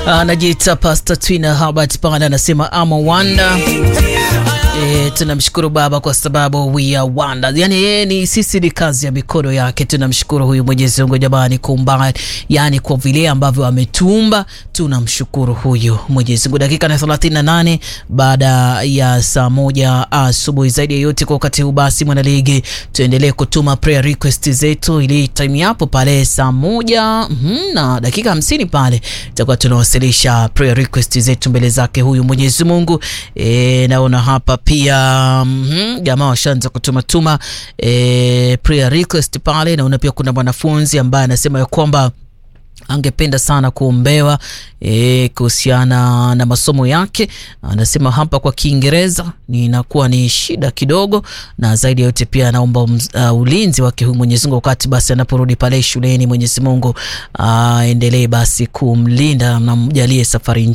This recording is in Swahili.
anajiita Pastor Twina Herbert pale anasema ama wanda E, tunamshukuru Baba kwa sababu we are wonder. Yani yeye ni sisi, ni kazi ya mikono yake. Tunamshukuru huyu Mwenyezi Mungu jamani, kumba yani kwa vile ambavyo ametuumba, tunamshukuru huyu Mwenyezi Mungu. Dakika na 38 baada ya saa moja asubuhi. Zaidi ya yote kwa wakati huu, basi mwanaligi, tuendelee kutuma prayer request zetu, ili time yapo pale saa moja mm -hmm, na dakika hamsini pale tutakuwa tunawasilisha prayer request zetu mbele zake huyu Mwenyezi Mungu. E, naona hapa pia mm -hmm, jamaa washaanza kutumatuma e, prayer request pale. Naona pia kuna mwanafunzi ambaye anasema ya kwamba angependa sana kuombewa e, kuhusiana na masomo yake. Anasema hapa kwa Kiingereza ninakuwa ni shida kidogo, na zaidi ya yote pia anaomba uh, ulinzi wake huyu Mwenyezi Mungu wakati basi anaporudi pale shuleni. Mwenyezi Mungu aendelee uh, basi kumlinda na mjalie safari